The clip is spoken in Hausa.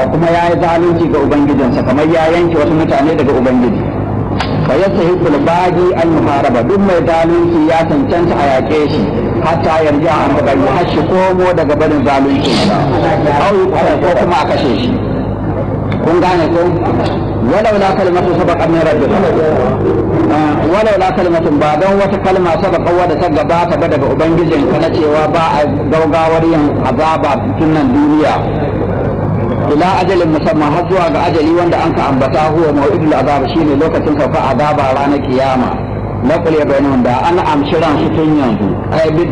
kuma ya yi zalunci ga ubangijinsa kamar ya yanke wasu mutane daga ubangiji fa yastahiqu al-bagi al-muharaba duk mai zalunci ya cancanta a yaƙe shi hatta yarja an bari har shi komo daga barin zalunci au ko kuma a kashe shi kun gane ko walau la kalimatu sabaqa min rabbika walau la kalimatu ba don wata kalma sabaqa wadda ta gabata ba daga ubangijin ka na cewa ba a gaugawar yin azaba tunan duniya ila ajalin musamman har zuwa ga ajali wanda an ka ambata huwa mau'idul azab shine lokacin sauka azaba ranar kiyama laqul ya bainahum da an amshi ran su tun yanzu ai